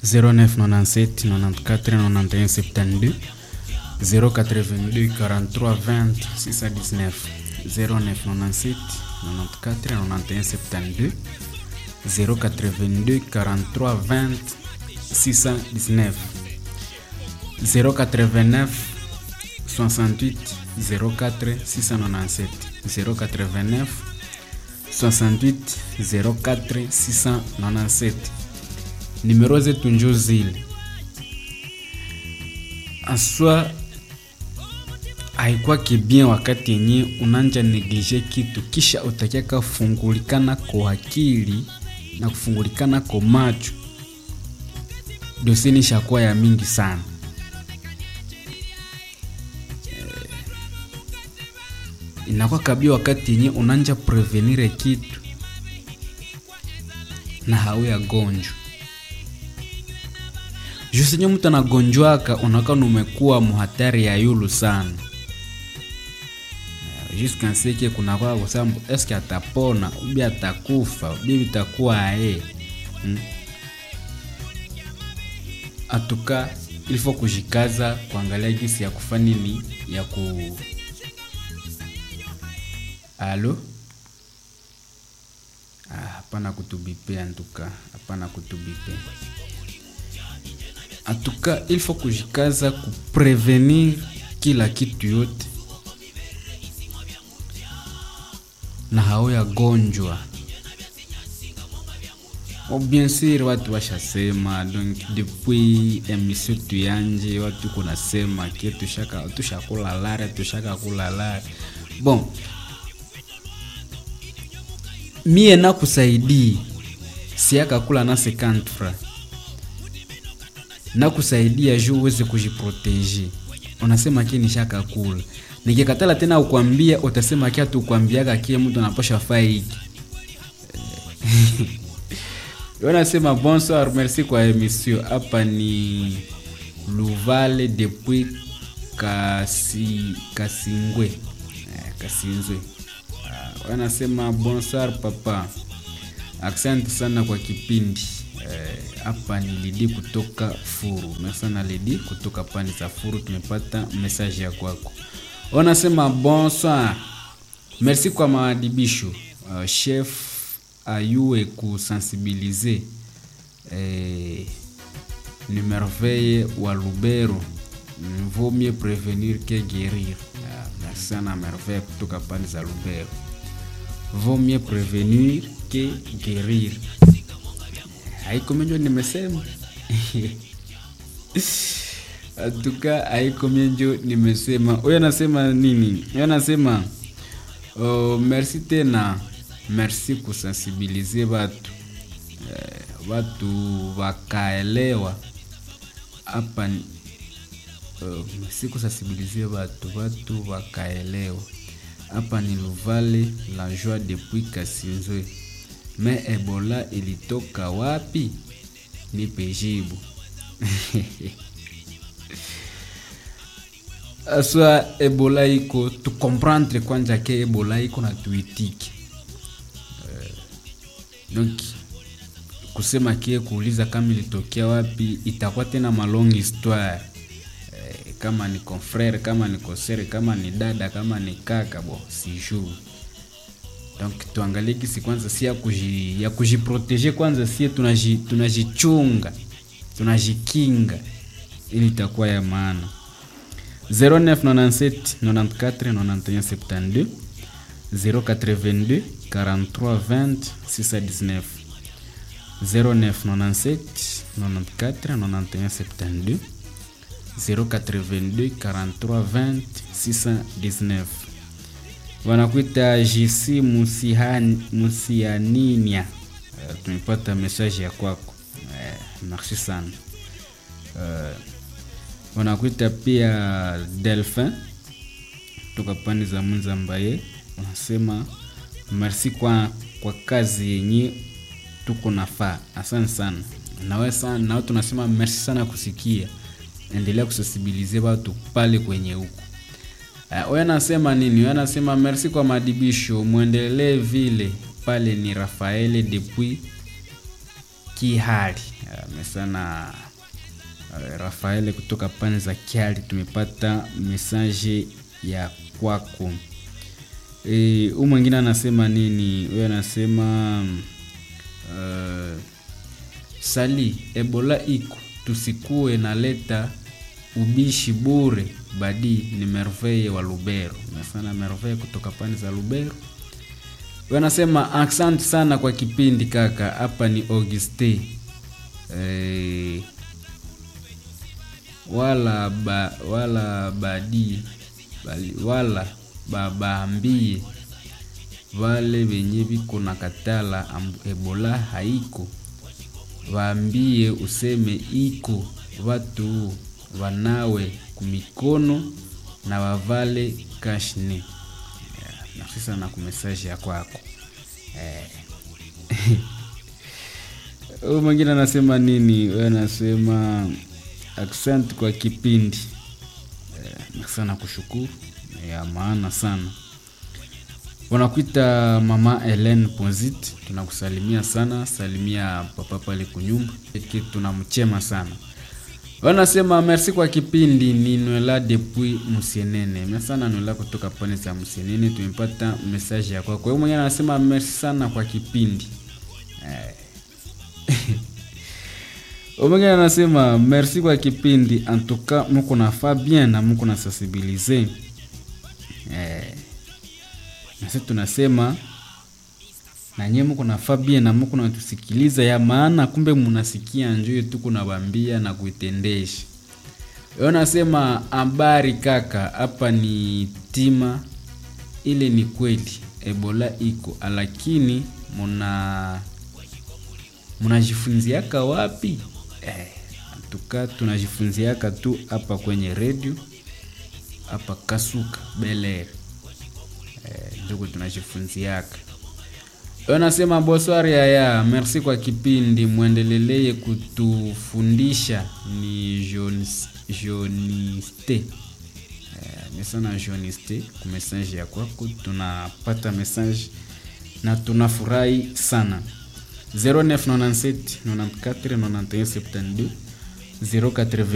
0997 94 91 72 082 43 20 619 0997 94 91 72 082 43 20 619 089 68 04 697 089 68 04 697 nimero zetu njo zile aswa haikwake bien wakati yenye unanja neglige kitu kisha utakiaka fungulikana kwa akili na kufungulikana kwa macho doseni shakuwa ya mingi sana Eh, inakuwa kabia wakati yenye unanja prevenire kitu na hauya gonjwa jusenye mtu anagonjwaka unaka numekuwa muhatari ya yulu sana juskanseke kunakwaa kusambu eske atapona ubi atakufa ubi vitakuwa aye hmm? atuka ilifo kujikaza kuangalia gisi ya kufa nini ya ku alo Ah, hapana kutubipe antuka hapana kutubipe atuka il faut kujikaza kuprevenir kila kitu yote na hao ya gonjwa Oh, bien sûr watu washasema donc depuis emission tuyanje watu kunasema ke tushaka tushakula lare tushaka kula lare bon mie nakusaidii siakakula na 50 francs nakusaidia juu uweze kujiproteje unasema ki nishakakula nikikatala tena ukwambia utasema ki hatukwambiaga kie mtu anapasha faa hiki unasema bonsoir merci kwa emission hapa ni luvale depuis kasi, kasingwe eh, kasinzwe uh, wanasema bonsoir papa asante sana kwa kipindi hapa eh, ni lidi kutoka furu mesana lidi kutoka pani za furu tumepata message ya kwako wanasema bonsoir merci kwa maadibisho uh, chef ayue kusensibilize eh, ni merveille wa lubero vaut mieux prévenir que guérir uh, merci sana merveille kutoka pani za lubero vaut mieux prévenir que guérir haikomenjo nimesema atuka haikomenjo nimesema huyo anasema nini huyo anasema oh, merci tena merci kusensibilize watu eh, watu wakaelewa hapa uh, merci kusensibilize watu watu wakaelewa hapa ni luvale la joie depuis kasinzwe me ebola ilitoka wapi nipe jibu aswa ebola iko tukomprendre kwanja ke ebola iko na tuitiki uh, donc kusema kie kuuliza kama ilitokea wapi itakuwa tena malong histoire uh, kama ni confrere kama ni kosere kama ni dada kama ni kaka bo sijuu donc tuangalie kisi kwanza si ya kuji, ya kujiprotege kwanza sie tunajichunga tunaji tunajikinga ili itakuwa ya maana 0997 94 91 72 082 43 20 619 0997 94 91 72 082 43 20 619 wanakuita JC Musianinia. Uh, tumepata message ya kwako uh, merci sana uh, wanakuita pia Delphin toka pande za Mzambaye, unasema merci kwa, kwa kazi yenye tuko nafaa. Asante sana nawe sana, nawe tunasema merci sana kusikia, endelea kusensibilize watu pale kwenye huko huyo uh, anasema nini? Huyo anasema merci kwa madibisho, mwendelee vile pale. Ni Rafaele depuis Kihali. Amesana uh, Rafael kutoka pande za Kihali, tumepata mesaje ya kwako. E, huyu mwingine anasema nini? Huyo anasema uh, sali Ebola iko tusikuwe naleta ubishi bure badi ni Merveille wa Lubero. Nasana Merveille kutoka pande za Lubero. Wanasema asante sana kwa kipindi kaka. Hapa ni Auguste e, wala ba, wala badi bali, wala babaambie vale venye viko na katala Ebola haiko, waambie useme iko, watu wanawe kumikono na wavale kashne. Yeah, merci sana kumesaje ya kwako eh. Huyu mwingine anasema nini? Wewe anasema asante kwa kipindi eh, sana kushukuru ya maana sana. Wanakuita mama Helen Ponzit, tunakusalimia sana, salimia papa pale kunyumba, tunamchema sana. Wanasema merci kwa kipindi, ni Nwela depuis Musienene. Merci sana Nwela kutoka pande za Musienene, tumepata message ya kwako. Kwa hiyo mwenyewe anasema merci sana kwa kipindi eh. Mwingine anasema merci kwa kipindi, antuka muko nafaa bien na muko na sensibilize eh. Nasi tunasema na nyie muko nafaa bien na muko natusikiliza ya maana, kumbe munasikia njoo tu kunawambia na kuitendesha. Yo nasema habari kaka, hapa ni tima, ile ni kweli Ebola iko, lakini muna munajifunziaka wapi? Eh, tuka tunajifunziaka tu hapa kwenye redio hapa Kasuka Bel-Air eh, njugu tunajifunziaka. Anasema bonsoir yaya, merci kwa kipindi, mwendeleleye kutufundisha. Ni Joniste eh, mesana Joniste ku message ya kwako, tunapata message na tunafurahi sana 0997 94 91 72 080